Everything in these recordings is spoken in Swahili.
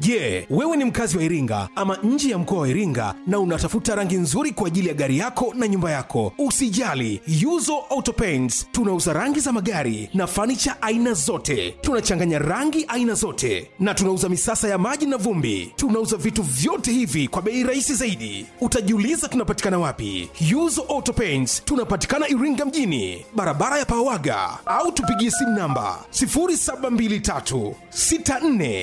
Je, wewe ni mkazi wa Iringa ama nje ya mkoa wa Iringa na unatafuta rangi nzuri kwa ajili ya gari yako na nyumba yako? Usijali, Yuzo Auto Paints tunauza rangi za magari na fanicha aina zote. Tunachanganya rangi aina zote na tunauza misasa ya maji na vumbi. Tunauza vitu vyote hivi kwa bei rahisi zaidi. Utajiuliza tunapatikana wapi? Yuzo Auto Paints tunapatikana Iringa mjini, barabara ya Pawaga, au tupigie simu namba 0723 64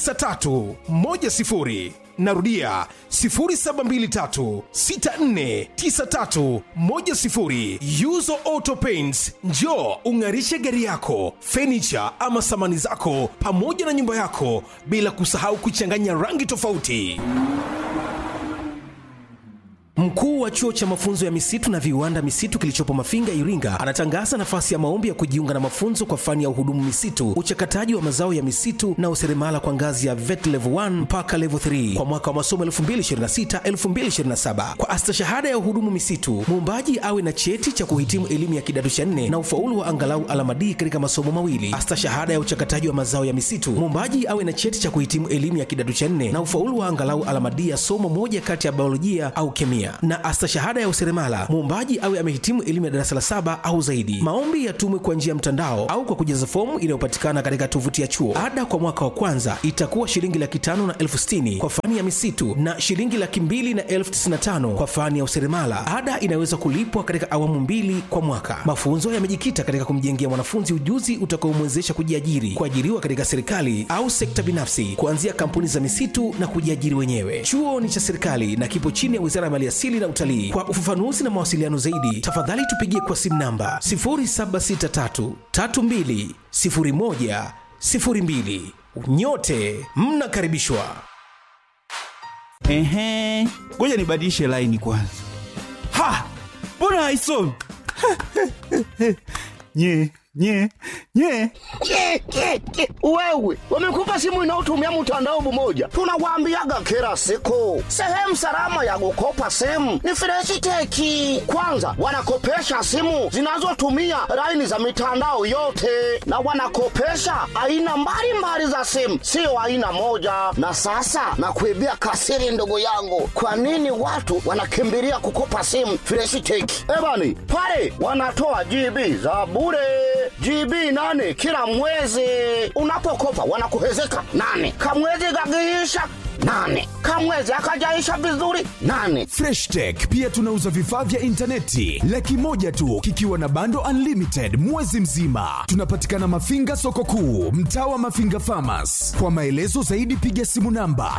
9310 narudia 0723649310 yuzo auto paints njo ung'arishe gari yako fenicha ama samani zako pamoja na nyumba yako bila kusahau kuchanganya rangi tofauti Mkuu wa chuo cha mafunzo ya misitu na viwanda misitu kilichopo Mafinga, Iringa, anatangaza nafasi ya maombi ya kujiunga na mafunzo kwa fani ya uhudumu misitu, uchakataji wa mazao ya misitu na useremala kwa ngazi ya VET level 1 mpaka level 3 kwa mwaka wa masomo 2026-2027. Kwa astashahada ya uhudumu misitu, muombaji awe na cheti cha kuhitimu elimu ya kidato cha nne na ufaulu wa angalau alama D katika masomo mawili. Astashahada ya uchakataji wa mazao ya misitu, muombaji awe na cheti cha kuhitimu elimu ya kidato cha nne na ufaulu wa angalau alama D ya somo moja kati ya biolojia au kemia na astashahada ya useremala muombaji awe amehitimu elimu ya darasa la saba au zaidi. Maombi yatumwe kwa njia ya mtandao au kwa kujaza fomu inayopatikana katika tovuti ya chuo. Ada kwa mwaka wa kwanza itakuwa shilingi laki tano na elfu sitini kwa fani ya misitu na shilingi laki mbili na elfu tisini na tano kwa fani ya useremala. Ada inaweza kulipwa katika awamu mbili kwa mwaka. Mafunzo yamejikita katika kumjengea mwanafunzi ujuzi utakaomwezesha kujiajiri, kuajiriwa katika serikali au sekta binafsi, kuanzia kampuni za misitu na kujiajiri wenyewe. Chuo ni cha serikali na kipo chini ya Wizara ya Maliasili na Utalii. Kwa ufafanuzi na mawasiliano zaidi, tafadhali tupigie kwa simu namba 0763320102. Nyote mnakaribishwa. Ehe, ngoja nibadilishe laini kwanza. Ha, mbona haisomi? nye nye nye Ke, ke, ke. Wewe wamekupa simu inayotumia mtandao mmoja, tunawaambiaga kila siku, sehemu salama ya kukopa simu ni Freshiteki. Kwanza wanakopesha simu zinazotumia laini za mitandao yote, na wanakopesha aina mbalimbali za simu, sio aina moja. Na sasa nakuibia kasiri, ndugu yangu, kwa nini watu wanakimbilia kukopa simu Freshiteki? Ebani pale wanatoa GB za bure GB nane kila mwezi. Unapokopa wanakuhezeka nane, kamwezi kakiisha nane, kamwezi akajaisha vizuri nane. freshtech pia tunauza vifaa vya intaneti laki moja tu kikiwa na bando unlimited mwezi mzima tunapatikana mafinga soko kuu mtaa wa mafinga famas kwa maelezo zaidi piga simu namba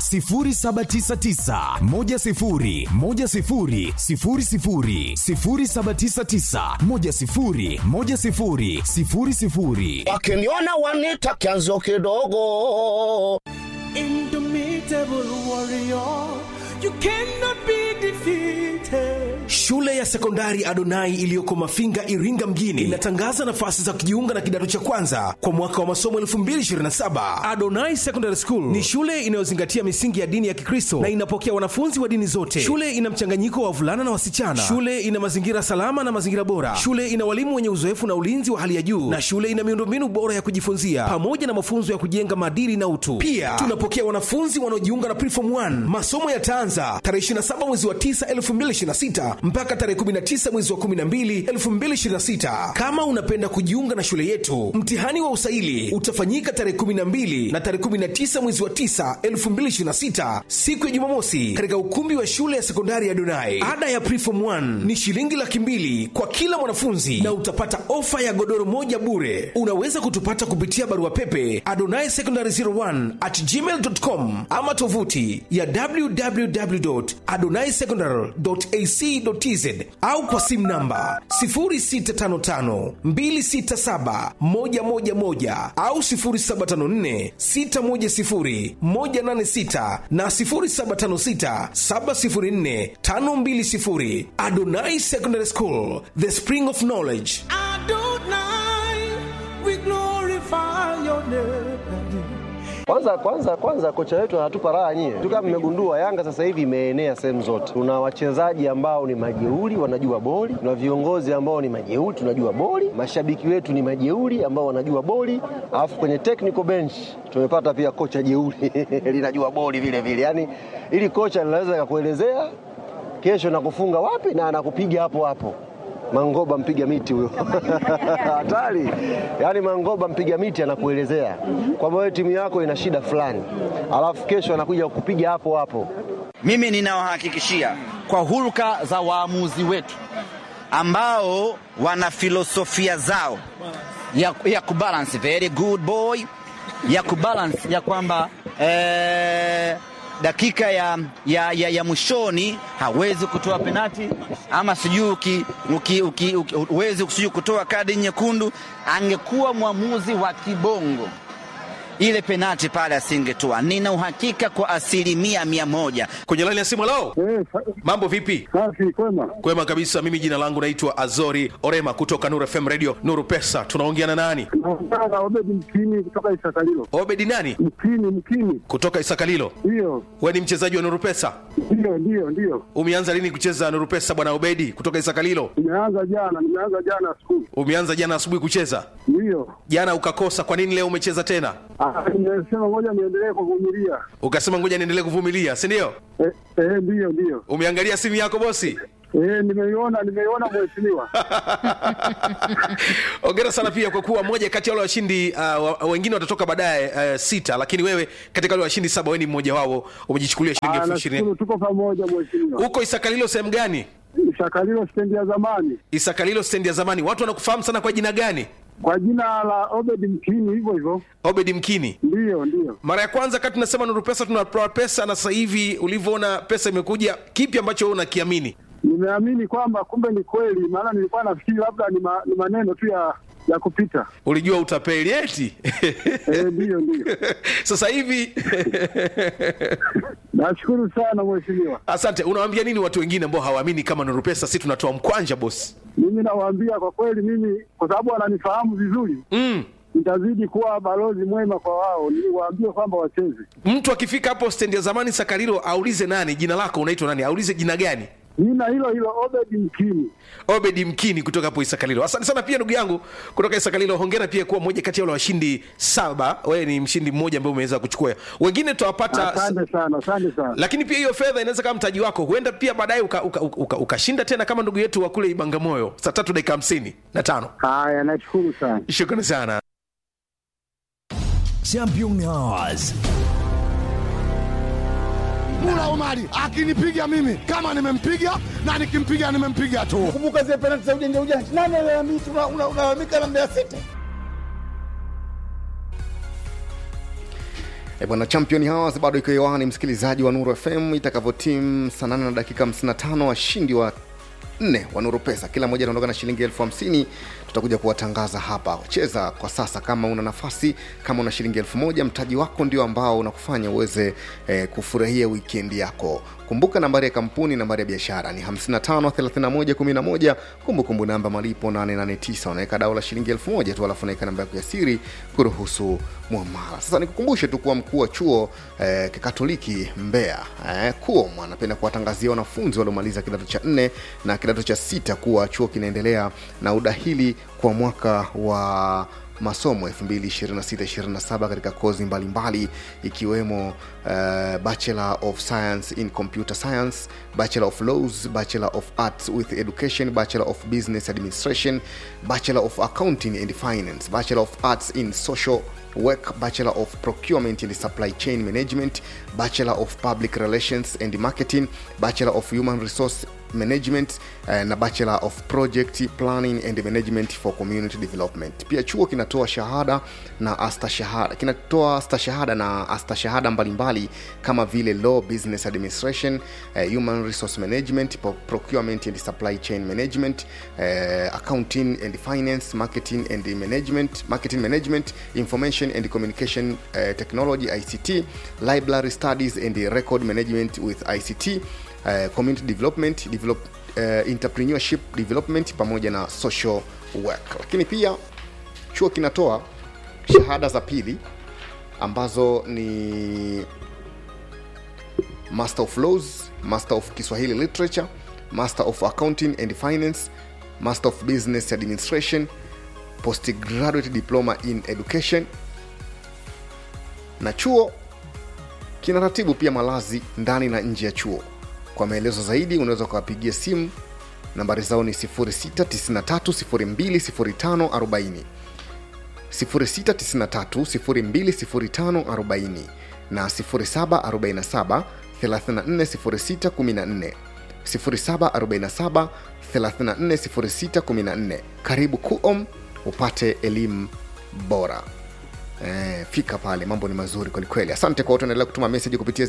799 Wakiniona wanita kianzo kidogo. Indomitable warrior, you cannot be defeated. Shule ya sekondari Adonai iliyoko Mafinga, Iringa mjini inatangaza nafasi za kujiunga na kidato cha kwanza kwa mwaka wa masomo 2027. Adonai Secondary School ni shule inayozingatia misingi ya dini ya Kikristo na inapokea wanafunzi wa dini zote. Shule ina mchanganyiko wa wavulana na wasichana. Shule ina mazingira salama na mazingira bora. Shule ina walimu wenye uzoefu na ulinzi wa hali ya juu, na shule ina miundombinu bora ya kujifunzia pamoja na mafunzo ya kujenga maadili na utu. Pia tunapokea wanafunzi wanaojiunga na Preform 1. Masomo yataanza tarehe 27 mwezi wa 9 2026 mpaka tarehe 19 mwezi wa 12 2026. Kama unapenda kujiunga na shule yetu, mtihani wa usaili utafanyika tarehe 12 na tarehe 19 mwezi wa 9 2026, siku ya Jumamosi, katika ukumbi wa shule ya sekondari ya Donai. Ada ya Preform 1 ni shilingi laki mbili kwa kila mwanafunzi na utapata ofa ya godoro moja bure. Unaweza kutupata kupitia barua pepe adonai secondary 01 at gmail.com ama tovuti ya www.adonaisecondary.ac.tz au kwa simu namba 0655267111 au 0754610186 na 0756704520. Adonai Secondary School, the spring of knowledge. Adonai, we glorify your name. Kwanza kwanza kwanza kocha wetu anatupa raha nyie. Tu kama mmegundua Yanga sasa hivi imeenea sehemu zote. Tuna wachezaji ambao ni majeuri wanajua boli, tuna viongozi ambao ni majeuri tunajua boli, mashabiki wetu ni majeuri ambao wanajua boli, alafu kwenye technical bench tumepata pia kocha jeuri linajua boli vile vile. Yaani ili kocha linaweza kukuelezea kesho nakufunga wapi na anakupiga hapo hapo. Mangoba mpiga miti huyo hatari. Yaani Mangoba mpiga miti anakuelezea kwamba wewe timu yako ina shida fulani, alafu kesho anakuja kukupiga hapo hapo. Mimi ninawahakikishia kwa hulka za waamuzi wetu ambao wana filosofia zao ya, ya kubalance very good boy ya kubalance ya kwamba eh, dakika ya, ya, ya, ya mwishoni hawezi kutoa penati ama sijui uki- uki- uki- uki- huwezi sijui kutoa kadi nyekundu. Angekuwa mwamuzi wa kibongo ile penati pale asingetoa. Nina uhakika kwa asilimia mia moja. kwenye laini ya simu lao mambo vipi Safi, kwema. kwema kabisa mimi jina langu naitwa azori orema kutoka nuru fm radio nuru pesa tunaongea na nani Naongea na Obedi Mkini kutoka Isakalilo. obedi nani Mkini, Mkini, kutoka isakalilo ndiyo, we ni mchezaji wa nuru pesa ndiyo, ndiyo, ndiyo. umeanza lini kucheza nuru pesa bwana obedi kutoka isakalilo Nimeanza jana, nimeanza jana asubuhi, umeanza jana asubuhi kucheza ndiyo. jana ukakosa kwa nini leo umecheza tena Ah, Nimesema ngoja niendelee kuvumilia. ukasema ngoja niendelee kuvumilia si ndio Eh, eh, ndiyo, ndiyo. umeangalia simu yako bosi Eh, nimeiona, nimeiona mheshimiwa. ongera sana pia kwa kuwa moja kati ya wale washindi uh, wa- wengine watatoka baadaye uh, sita lakini wewe katika wale washindi saba wewe ni mmoja wao umejichukulia shilingi Ah, elfu ishirini nashukuru tuko pamoja mheshimiwa. huko isakalilo sehemu gani Isakalilo stendi ya zamani isakalilo stendi ya zamani watu wanakufahamu sana kwa jina gani kwa jina la Obedi Mkini, hivyo hivyo. obedi mkini Ndiyo, ndiyo. mara ya kwanza kati tunasema nuru pesa tunatoa pesa na sasa hivi ulivyoona pesa imekuja kipi ambacho wewe unakiamini Nimeamini kwamba kumbe ni kweli, maana nilikuwa nafikiri labda ni, ma, ni maneno tu ya ya kupita. ulijua utapeli eti Eh, ndiyo, ndiyo. sasa hivi Nashukuru sana mheshimiwa. asante unawaambia nini watu wengine ambao hawaamini kama nuru pesa si tunatoa mkwanja bosi Mimi nawaambia kwa kweli, mimi kwa sababu wananifahamu vizuri, mm. nitazidi kuwa balozi mwema kwa wao, niwaambie kwamba wacheze. mtu akifika hapo stendi ya zamani sakarilo aulize nani jina lako unaitwa nani aulize jina gani Nina hilo hilo Obedi Mkini. obedi mkini kutoka hapo isakalilo asante sana pia ndugu yangu kutoka isakalilo hongera pia kuwa mmoja kati ya wale washindi saba wewe ni mshindi mmoja ambaye umeweza kuchukua wengine tutawapata Asante sana, asante sana. lakini pia hiyo fedha inaweza kama mtaji wako huenda pia baadaye ukashinda uka, uka, uka, ukashinda tena kama ndugu yetu wa kule ibangamoyo saa tatu dakika hamsini na tano Haya, nashukuru sana. shukrani sana Champion Hours. Mula Omari akinipiga mimi kama nimempiga na nikimpiga nimempiga tu. Kumbuka zile penalti za ujanja ujanja. Nani alalamika una- una- unalalamika na Mbeya City? E bwana champion hours bado iko hewani msikilizaji wa nuru fm itakavyotim saa 8 na dakika 55 washindi wa nne wa nuru pesa kila mmoja anaondoka na shilingi elfu hamsini tutakuja kuwatangaza hapa cheza kwa sasa kama una nafasi kama una shilingi elfu moja mtaji wako ndio ambao unakufanya uweze eh, kufurahia wikendi yako kumbuka nambari ya kampuni nambari ya biashara ni 553111 kumbukumbu namba malipo 889 unaweka dao la shilingi elfu moja tu alafu unaweka namba yako ya siri kuruhusu mwamala sasa nikukumbushe tu kuwa mkuu wa chuo eh, kikatoliki mbeya eh, kuom anapenda kuwatangazia wanafunzi waliomaliza kidato cha nne na kidato cha sita kuwa chuo kinaendelea na udahili kwa mwaka wa masomo 2026-27 katika kozi mbalimbali ikiwemo uh, bachelor of science in computer science bachelor of laws bachelor of arts with education bachelor of business administration bachelor of accounting and finance bachelor of arts in social work bachelor of procurement and supply chain management bachelor of public relations and marketing bachelor of human resource management eh, na bachelor of project planning and management for community development pia chuo kinatoa shahada na astashahada kinatoa stashahada na astashahada mbalimbali kama vile law business administration eh, human resource management pro- procurement and supply chain management eh, accounting and finance marketing and management marketing management information and communication eh, technology ict library studies and record management with ict uh, community development develop, uh, entrepreneurship development pamoja na social work lakini pia chuo kinatoa shahada za pili ambazo ni master of laws master of kiswahili literature master of accounting and finance master of business administration postgraduate diploma in education na chuo kinaratibu pia malazi ndani na nje ya chuo kwa maelezo zaidi unaweza ukawapigia simu nambari zao ni 693020540 693020540 na 0747 340614 0747 340614 karibu kuom upate elimu bora Eh, fika pale mambo ni mazuri kwelikweli asante kwa watu endelea kutuma meseji kupitia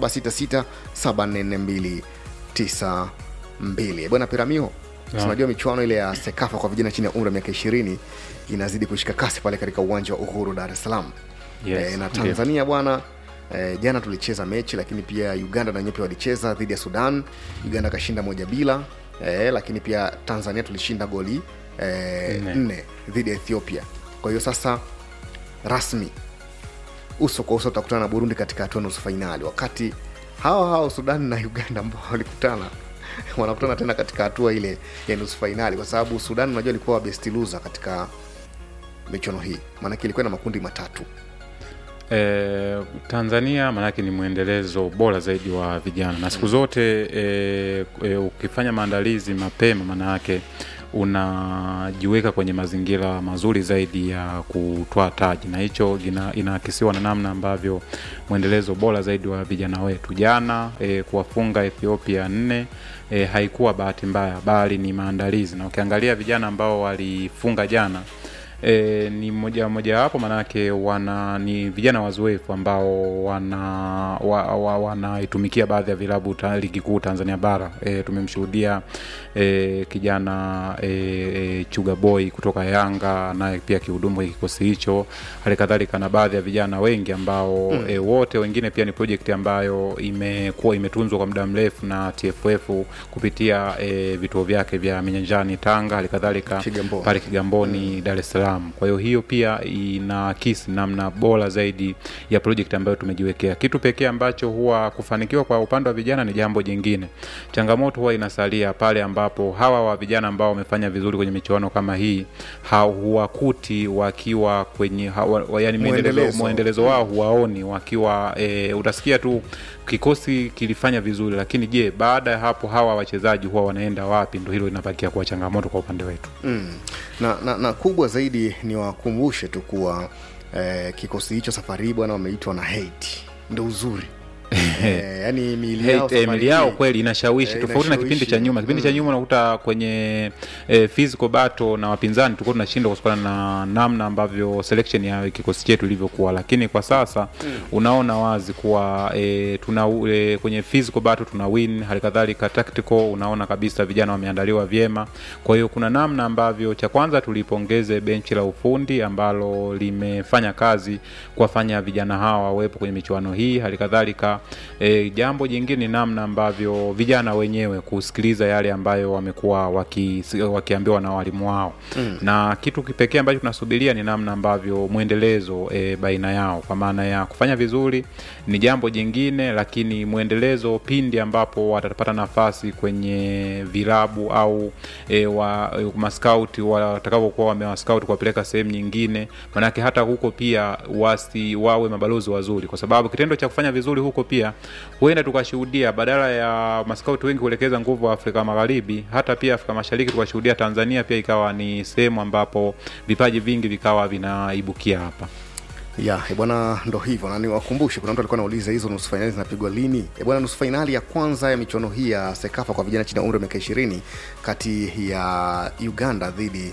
0766744292 bwana piramio Naam. tunajua michuano ile ya sekafa kwa vijana chini ya umri wa miaka 20 inazidi kushika kasi pale katika uwanja wa uhuru dar es salaam Yes, eh, na ndio. tanzania bwana eh, jana tulicheza mechi lakini pia uganda na nyepe walicheza dhidi ya sudan uganda akashinda moja bila eh, lakini pia tanzania tulishinda goli eh, Nne. nne dhidi ya ethiopia kwa hiyo sasa rasmi uso kwa uso utakutana na burundi katika hatua nusu fainali wakati hawa hawa sudani na uganda ambao walikutana wanakutana tena katika hatua ile ya nusu fainali kwa sababu sudan unajua ilikuwa best loser katika michuano hii maanake ilikuwa na makundi matatu E, Tanzania maanake ni mwendelezo bora zaidi wa vijana na siku zote e, e, ukifanya maandalizi mapema maanayake unajiweka kwenye mazingira mazuri zaidi ya kutwaa taji na hicho ina- inaakisiwa na namna ambavyo mwendelezo bora zaidi wa vijana wetu jana e, kuwafunga ethiopia nne e, haikuwa bahati mbaya bali ni maandalizi na ukiangalia vijana ambao walifunga jana E, ni moja mojawapo manake wana ni vijana wazoefu ambao wana wa, wa, wanaitumikia baadhi ya vilabu ta, ligi kuu Tanzania bara. E, tumemshuhudia e, kijana e, e, Chuga Boy kutoka Yanga naye pia akihudumu kwenye kikosi hicho, hali kadhalika na baadhi ya vijana wengi ambao Mm. mm. e, wote wengine pia ni project ambayo imekuwa imetunzwa kwa muda mrefu na TFF kupitia e, vituo vyake vya Minyanjani Tanga, hali kadhalika Kigamboni. pale Kigamboni Dar es Salaam. Kwa hiyo hiyo pia inaakisi namna bora zaidi ya project ambayo tumejiwekea. Kitu pekee ambacho huwa kufanikiwa kwa upande wa vijana ni jambo jingine. Changamoto huwa inasalia pale ambapo hawa wa vijana ambao wamefanya vizuri kwenye michuano kama hii hawakuti wakiwa kwenye hawa, wa- yani Mwendelezo. mwendelezo, mwendelezo wao huwaoni wakiwa e, utasikia tu kikosi kilifanya vizuri, lakini je, baada ya hapo hawa wachezaji huwa wanaenda wapi? Ndo hilo linabakia kuwa changamoto kwa upande wetu. mm. na, na, na kubwa zaidi ni wakumbushe tu kuwa eh, kikosi hicho safari hii bwana wameitwa na hate ndo uzuri eh, yani miili yao Hey, eh, safari mili yao hii, kweli inashawishi eh, tofauti na kipindi cha nyuma kipindi cha nyuma unakuta kwenye eh, physical battle na wapinzani tulikuwa tunashinda kutokana na namna ambavyo selection ya kikosi chetu ilivyokuwa lakini kwa sasa Mm. unaona wazi kuwa eh, tuna eh, kwenye physical battle tuna win hali kadhalika tactical unaona kabisa vijana wameandaliwa vyema kwa hiyo kuna namna ambavyo cha kwanza tulipongeze benchi la ufundi ambalo limefanya kazi kuwafanya vijana hawa wawepo kwenye michuano hii hali kadhalika e, jambo jingine ni namna ambavyo vijana wenyewe kusikiliza yale ambayo wamekuwa waki, wakiambiwa na walimu wao Mm. na kitu kipekee ambacho tunasubiria ni namna ambavyo mwendelezo e, baina yao kwa maana ya kufanya vizuri ni jambo jingine lakini mwendelezo pindi ambapo watapata nafasi kwenye vilabu au e, wa e, maskauti watakavyokuwa wamewaskauti kuwapeleka sehemu nyingine manake hata huko pia wasi wawe mabalozi wazuri kwa sababu kitendo cha kufanya vizuri huko pia huenda tukashuhudia badala ya maskauti wengi kuelekeza nguvu Afrika Magharibi hata pia Afrika Mashariki tukashuhudia Tanzania pia ikawa ni sehemu ambapo vipaji vingi vikawa vinaibukia hapa ya eh, bwana ndo hivyo na niwakumbushe kuna mtu alikuwa anauliza hizo nusu fainali zinapigwa lini Eh, bwana nusu fainali ya kwanza ya michuano hii ya sekafa kwa vijana chini ya umri wa miaka ishirini kati ya uganda dhidi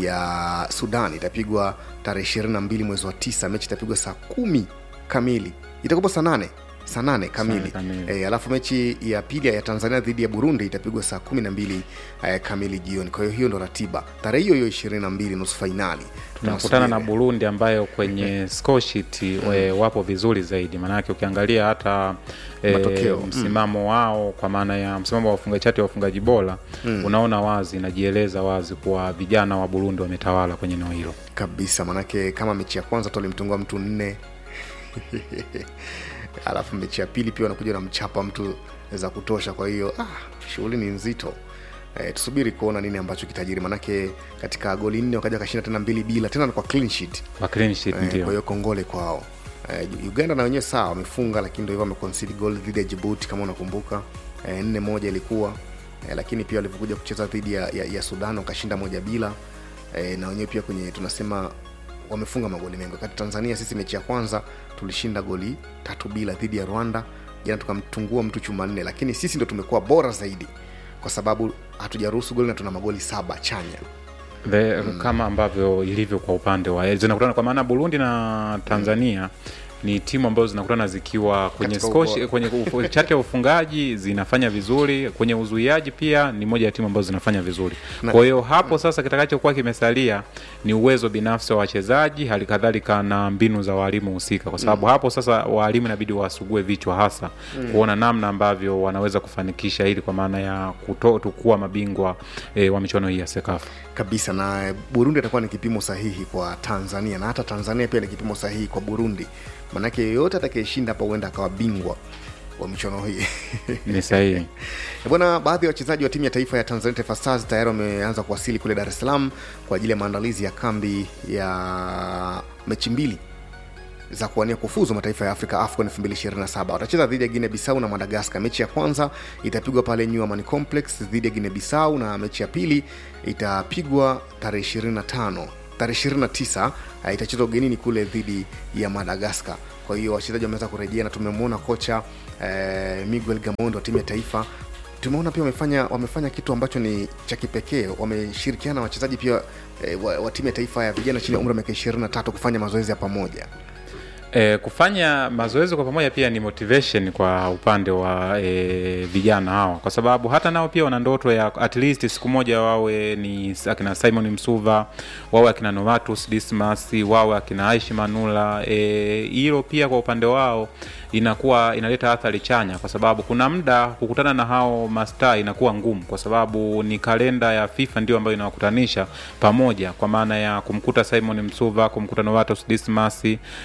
ya sudan itapigwa tarehe ishirini na mbili mwezi wa tisa mechi itapigwa saa kumi kamili itakupa saa nane saa nane kamili, kamili. E, alafu mechi ya pili ya tanzania dhidi ya burundi itapigwa saa kumi na mbili eh, kamili jioni kwa hiyo hiyo ndo ratiba tarehe hiyo hiyo ishirini na mbili nusu fainali tunakutana na burundi ambayo kwenye score sheet we, wapo vizuri zaidi maanake ukiangalia hata e, Matokeo. msimamo wao kwa maana ya msimamo wa wafungaji chati ya wafungaji bora Mm. unaona wazi inajieleza wazi kuwa vijana wa burundi wametawala kwenye eneo hilo kabisa manake kama mechi ya kwanza tu alimtungua mtu nne alafu mechi ya pili pia wanakuja na mchapa mtu za kutosha kwa hiyo ah, shughuli ni nzito E, tusubiri kuona nini ambacho kitajiri manake katika goli nne wakaja wakashinda tena mbili bila tena kwa clean sheet Kwa clean sheet, Eh, ndio. kwa hiyo kongole kwao Eh, uganda na wenyewe sawa wamefunga lakini ndo hivyo wameconcede goal dhidi ya jibuti kama unakumbuka Eh, nne moja ilikuwa eh, lakini pia walivyokuja kucheza dhidi ya, ya, ya sudan wakashinda moja bila eh, na wenyewe pia kwenye tunasema wamefunga magoli mengi wakati tanzania sisi mechi ya kwanza tulishinda goli tatu bila dhidi ya rwanda jana tukamtungua mtu chuma nne lakini sisi ndo tumekuwa bora zaidi kwa sababu hatujaruhusu goli na tuna magoli saba chanya The, kama ambavyo ilivyo kwa upande wa zinakutana kwa maana burundi na tanzania ni timu ambazo zinakutana zikiwa kwenye Katika skoshi, ubora. kwenye ufu- chati ya ufungaji zinafanya vizuri kwenye uzuiaji pia ni moja ya timu ambazo zinafanya vizuri Na- kwa hiyo hapo sasa kitakachokuwa kimesalia ni uwezo binafsi wa wachezaji hali kadhalika na mbinu za walimu husika kwa sababu Mm. hapo sasa walimu inabidi wasugue vichwa hasa Mm. kuona namna ambavyo wanaweza kufanikisha hili kwa maana ya kuto, kuwa mabingwa e, wa michuano hii ya sekafa kabisa na burundi atakuwa ni kipimo sahihi kwa tanzania na hata tanzania pia ni kipimo sahihi kwa burundi manake yeyote atakayeshinda hapa huenda akawa bingwa wa michuano hii ni sahihi Eh, bwana baadhi ya wachezaji wa timu ya taifa ya tanzania taifa stars tayari wameanza kuwasili kule dar es salaam kwa ajili ya maandalizi ya kambi ya mechi mbili za kuwania kufuzu mataifa ya afrika afcon 2027 watacheza dhidi ya guinea bissau na madagascar mechi ya kwanza itapigwa pale new Amani complex dhidi ya guinea bissau na mechi ya pili itapigwa tarehe 25 tarehe 29 uh, itachezwa ugenini kule dhidi ya madagascar kwa hiyo wachezaji wameweza kurejea na tumemwona kocha eh, miguel gamondo wa timu ya taifa tumeona pia wamefanya wamefanya kitu ambacho ni cha kipekee wameshirikiana na wachezaji pia eh, wa, wa timu ya taifa ya vijana chini ya umri wa miaka 23 kufanya mazoezi ya pamoja E, kufanya mazoezi kwa pamoja pia ni motivation kwa upande wa e, vijana hawa, kwa sababu hata nao pia wana ndoto ya at least siku moja wawe ni akina Simon Msuva, wawe akina Novatus Dismas, wawe akina Aishi Manula. E, hilo pia kwa upande wao inakuwa inaleta athari chanya, kwa sababu kuna muda kukutana na hao mastaa inakuwa ngumu, kwa sababu ni kalenda ya FIFA ndio ambayo inawakutanisha pamoja, kwa maana ya kumkuta Simon Msuva, kumkuta Novatus Dismas,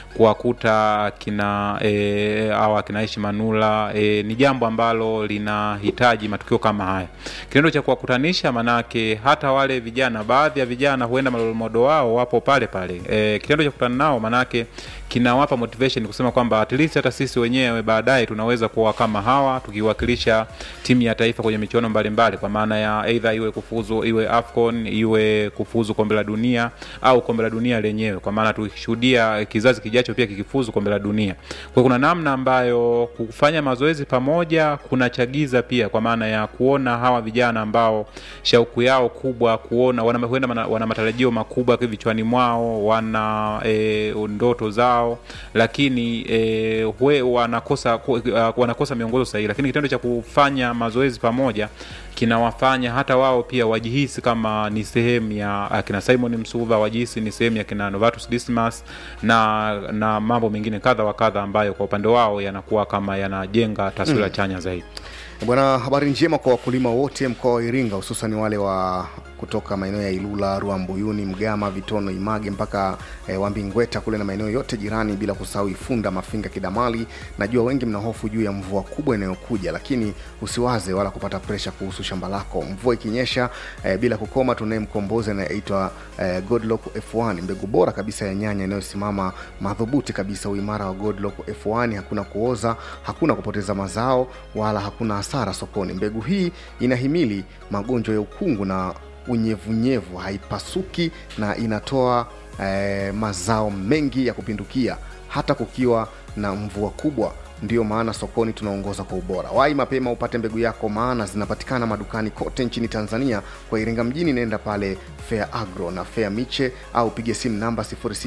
kuwakuta kina e, au akina Aishi Manula e, ni jambo ambalo linahitaji matukio kama haya. Kitendo cha kuwakutanisha, manake hata wale vijana, baadhi ya vijana huenda malolomodo wao wapo pale pale. E, kitendo cha kukutana nao manake kinawapa motivation kusema kwamba at least hata sisi wenyewe baadaye tunaweza kuwa kama hawa tukiwakilisha timu ya taifa kwenye michuano mbalimbali, kwa maana ya either iwe kufuzu iwe AFCON iwe kufuzu kombe la dunia au kombe la dunia lenyewe, kwa maana tukishuhudia kizazi kijacho pia kikifuzu kombe la dunia. Kwa hiyo kuna namna ambayo kufanya mazoezi pamoja kunachagiza pia, kwa maana ya kuona hawa vijana ambao shauku yao kubwa kuona wana, huenda wana, wana matarajio makubwa vichwani mwao, wana e, ndoto zao, lakini e, hue, wanakosa ku- uh, wanakosa miongozo sahihi, lakini kitendo cha kufanya mazoezi pamoja kinawafanya hata wao pia wajihisi kama ni sehemu ya akina Simon Msuva, wajihisi ni sehemu ya kina Novatus Dismas na na mambo mengine kadha wa kadha ambayo kwa upande wao yanakuwa kama yanajenga taswira Mm. chanya zaidi. bwana habari njema kwa wakulima wote mkoa wa iringa hususan wale wa kutoka maeneo ya ilula ruambuyuni mgama vitono image mpaka eh, wambingweta kule na maeneo yote jirani bila kusahau ifunda mafinga kidamali najua wengi mna hofu juu ya mvua kubwa inayokuja lakini usiwaze wala kupata presha kuhusu shamba lako mvua ikinyesha eh, bila kukoma tunaye mkombozi anayeitwa eh, godlock f1 mbegu bora kabisa ya nyanya inayosimama madhubuti kabisa uimara wa godlock f1 hakuna kuoza hakuna kupoteza mazao wala hakuna hasara sokoni mbegu hii inahimili magonjwa ya ukungu na unyevunyevu haipasuki na inatoa eh, mazao mengi ya kupindukia hata kukiwa na mvua kubwa ndiyo maana sokoni tunaongoza kwa ubora wai mapema upate mbegu yako maana zinapatikana madukani kote nchini tanzania kwa iringa mjini nenda pale fair agro na fair miche au pige simu namba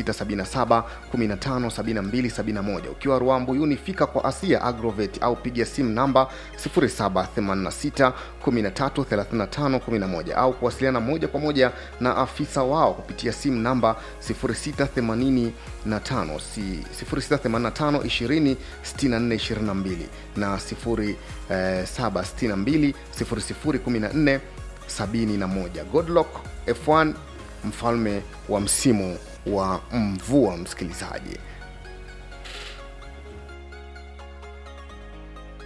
677 157271 ukiwa ruambuyuni fika kwa asia agrovet au piga simu namba 0786 133511 au kuwasiliana moja kwa moja na afisa wao kupitia simu namba 0685 si- 0685 20 6422 na 0762 0014 71 godlock f1 mfalme wa msimu wa mvua msikilizaji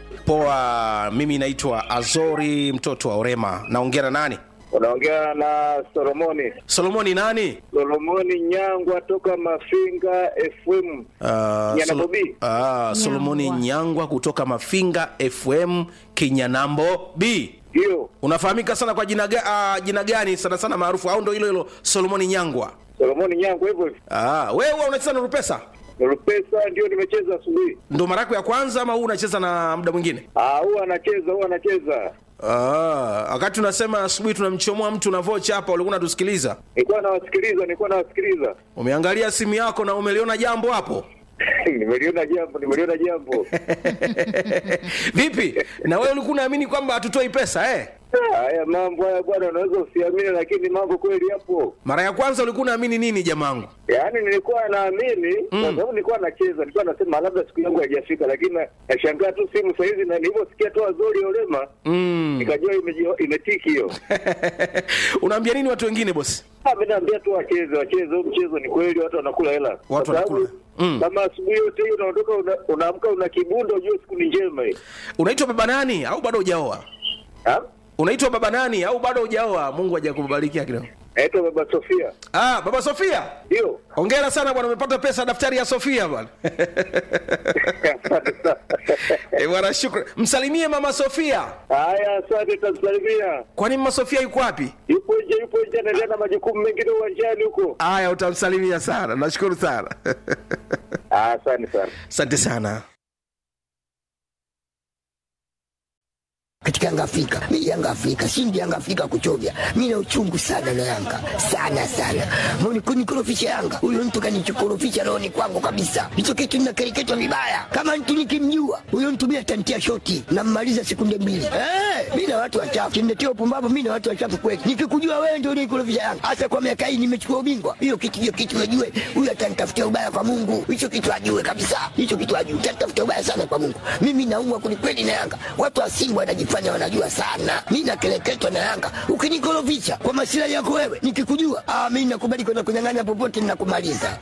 Poa, mimi naitwa Azori mtoto wa Orema. Naongea na nani? Unaongea na Solomoni. Solomoni nani? Solomoni Nyangwa toka Mafinga FM. Uh, Nyana Solo- Bobi. Ah, Solomoni Nyangwa kutoka Mafinga FM Kinyanambo B. Ndio. Unafahamika sana kwa jina, ga, uh, jina gani sana sana maarufu au ndo hilo hilo Solomoni Nyangwa? Solomoni Nyangwa hivyo hivyo. Ah, wewe huwa unacheza na Rupesa? Rupesa ndio nimecheza asubuhi. Ndo mara yako ya kwanza ama huu unacheza na muda mwingine? Ah, huwa anacheza, huwa anacheza. Ah, wakati unasema asubuhi tunamchomoa mtu na vocha hapa, ulikuwa unatusikiliza. Nilikuwa nawasikiliza, nilikuwa nawasikiliza. Umeangalia simu yako na umeliona jambo hapo? nimeliona jambo, nimeliona jambo. Vipi? Na wewe ulikuwa unaamini kwamba hatutoi pesa eh? Haya mambo haya bwana, unaweza usiamini, lakini mambo kweli yapo. Mara ya kwanza ulikuwa unaamini nini jamangu? Yaani nilikuwa naamini kwa sababu nilikuwa nacheza, nilikuwa nasema labda siku yangu haijafika, lakini na- nashangaa tu simu saa hizi, na nilivyosikia tu Azori Olema Mm. nikajua imeji- imetiki hiyo. Unaambia nini watu wengine bosi? Ah, mimi naambia tu wacheze, wacheze huu mchezo, ni kweli watu wanakula hela. Kwa sababu wanakula. Mm. Kama asubuhi yote hiyo unaondoka una- unaamka una kibundo, ujue siku ni njema hii. Unaitwa baba nani au bado hujaoa? Ha? Unaitwa baba nani au bado hujaoa? Mungu hajakubarikia kidogo. Naitwa Baba Sofia. Ah, baba Sofia. Ndio. Hongera sana bwana, umepata pesa daftari ya Sofia bwana. Eh, bwana shukrani. Msalimie mama Sofia. Haya, asante, tamsalimia. Kwani mama Sofia yuko wapi? Yupo nje, yupo nje, anaendelea na majukumu mengine uwanjani huko. Haya, utamsalimia sana. Nashukuru sana. Ah, Asante sana. Asante sana. katika Yanga Afrika. Mimi Yanga Afrika, shindi Yanga Afrika kuchovya. Mimi na uchungu sana na Yanga. Sana sana. Mbona kunikorofisha Yanga? Huyo mtu kanichokorofisha rohoni kwangu kabisa. Hicho kitu ninakereketwa vibaya. Kama mtu nikimjua, huyo mtu mimi atanitia shoti na mmaliza sekunde mbili. Eh, mimi na watu wachafu. Kimnetia upumbavu mimi na watu wachafu kweli. Nikikujua wewe ndio unikorofisha Yanga. Hasa kwa miaka hii nimechukua ubingwa. Hiyo kitu hiyo kitu ajue. Huyo atanitafutia ubaya kwa Mungu. Hicho kitu ajue kabisa. Hicho kitu ajue. Atanitafutia ubaya sana kwa Mungu. Mimi naumwa kwelikweli na Yanga. Watu wa Simba wanajifanya wanajua sana. Mimi nakeleketwa na Yanga. Ukinikorofisha kwa masilahi yako wewe, nikikujua, ah, mimi nakubali kwenda kunyang'anya popote ninakumaliza.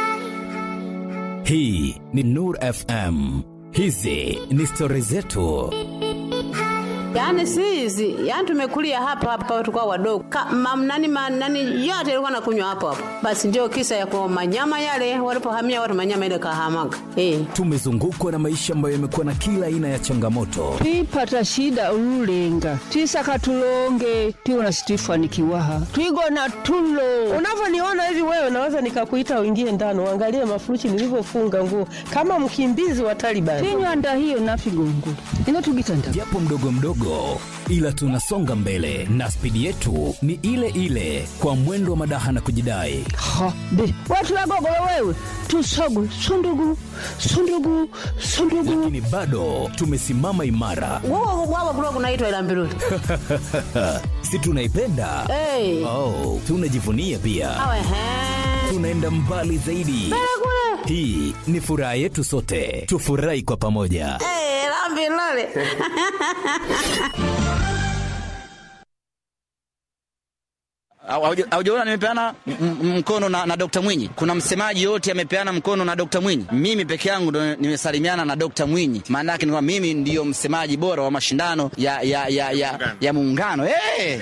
hii ni nur fm hizi ni stori zetu Yaani si hizi, yaani tumekulia hapa hapa tulikuwa wadogo. Ka, mam, nani, ma, nani yote ilikuwa nakunywa hapo hapo. Basi ndio kisa ya kwa manyama yale walipohamia watu manyama ile kahamaga. Eh. tumezungukwa na maisha ambayo yamekuwa na kila aina ya changamoto twipata shida ululenga twisaka tulonge tiwona situifanikiwaha twigona tulo unavyoniona hivi wewe naweza nikakuita uingie ndani uangalie mafuruchi nilivyofunga nguo kama mkimbizi wa Taliban tinywanda hiyo nafigongo inotugitanda japo mdogo mdogo ila tunasonga mbele na spidi yetu ni ile ile kwa mwendo wa madaha na kujidai ha be watu wagogolo wewe tusogwe sundugu sundugu sundugu lakini bado tumesimama imara Wao wao kulikuwa kunaitwa ila mbiruli. si tunaipenda Eh. oh, tunajivunia pia Awe he. tunaenda mbali zaidi kule. hii ni furaha yetu sote tufurahi kwa pamoja Eh, la mbiruli. Hauja- haujaona nimepeana m- m- mkono na, na Dr. Mwinyi. Kuna msemaji yote amepeana mkono na Dr. Mwinyi. Mimi peke yangu ndo nimesalimiana na Dr. Mwinyi. Maana yake ni kwamba mimi ndiyo msemaji bora wa mashindano ya ya ya ya, ya muungano. Hey!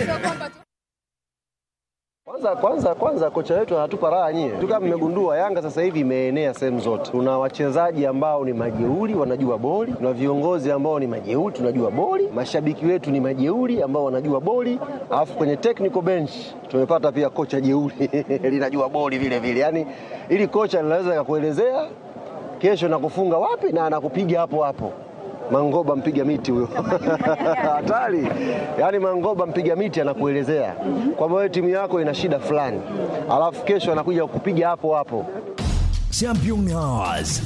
Kwanza kwanza kwanza kocha wetu anatupa raha nyie. Tu kama mmegundua Yanga sasa hivi imeenea sehemu zote. Tuna wachezaji ambao ni majeuri wanajua boli, tuna viongozi ambao ni majeuri tunajua boli, mashabiki wetu ni majeuri ambao wanajua boli, alafu kwenye technical bench tumepata pia kocha jeuri linajua boli vile vile. Yaani ili kocha linaweza kakuelezea kesho nakufunga wapi na anakupiga hapo hapo. Mangoba mpiga miti huyo hatari. Yaani Mangoba mpiga miti anakuelezea kwamba wewe timu yako ina shida fulani, alafu kesho anakuja kukupiga hapo hapo. Champions.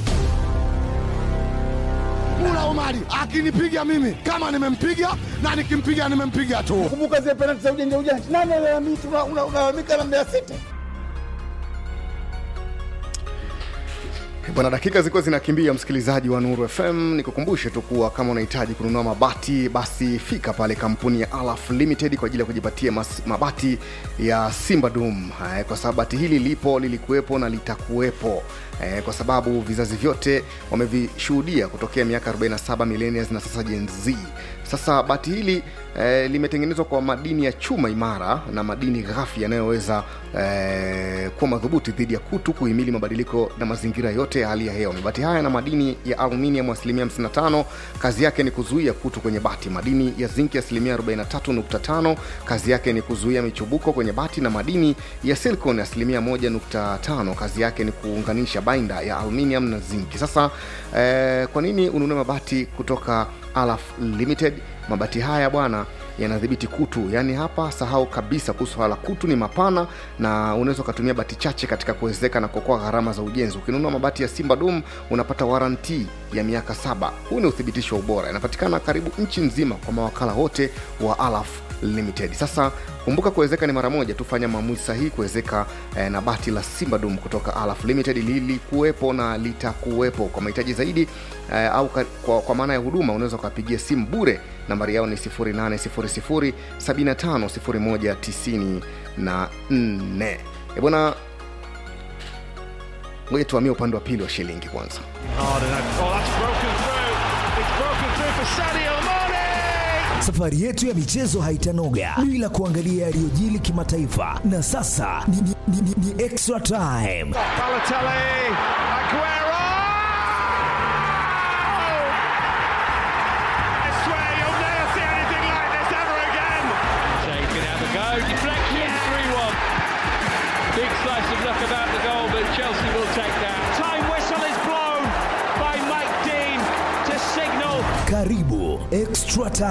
Mula Omari akinipiga mimi kama nimempiga na nikimpiga nimempiga tu. Kumbuka zile penalti za ujanja ujanja, nani alalamika? Una- una- Unalalamika na Mbeya City. bwana dakika zilikuwa zinakimbia msikilizaji wa nuru fm nikukumbushe tu kuwa kama unahitaji kununua mabati basi fika pale kampuni ya alaf limited kwa ajili ya kujipatia mas, mabati ya simba dum eh, kwa sababu bati hili lipo lilikuwepo na litakuwepo eh, kwa sababu vizazi vyote wamevishuhudia kutokea miaka 47 millennials na sasa Gen Z. Sasa bati hili eh, limetengenezwa kwa madini ya chuma imara na madini ghafi yanayoweza eh, kuwa madhubuti dhidi ya kutu, kuhimili mabadiliko na mazingira yote ya hali ya hewa. Mabati haya na madini ya aluminium asilimia 55, kazi yake ni kuzuia kutu kwenye bati. Madini ya zinki asilimia 43.5, kazi yake ni kuzuia michubuko kwenye bati, na madini ya silicon asilimia 1.5, kazi yake ni kuunganisha bainda ya aluminium na zinki. Sasa eh, kwa nini ununue mabati kutoka Alaf Limited? Mabati haya bwana yanadhibiti kutu, yaani hapa sahau kabisa kuhusu swala la kutu, ni mapana na unaweza ukatumia bati chache katika kuwezeka na kuokoa gharama za ujenzi. Ukinunua mabati ya Simba Dum unapata waranti ya miaka saba. Huu ni uthibitisho wa ubora, yanapatikana karibu nchi nzima kwa mawakala wote wa Alaf Limited. Sasa kumbuka, kuwezeka ni mara moja tu. Fanya maamuzi sahihi kuwezeka eh, na bati la Simba Dum kutoka Alaf Limited. Lilikuwepo na litakuwepo. Kwa mahitaji zaidi eh, au ka, kwa, kwa maana ya huduma unaweza ukapigia simu bure. Nambari yao ni 0800 750194. Eh, bwana, ngoja tuhamie upande wa pili wa shilingi kwanza. Safari yetu ya michezo haitanoga bila kuangalia yaliyojili kimataifa, na sasa ni, ni, ni, ni, ni extra time. Big slice of luck about the goal, but Chelsea will take that. Time whistle is blown by Mike Dean to signal Karibu extra time.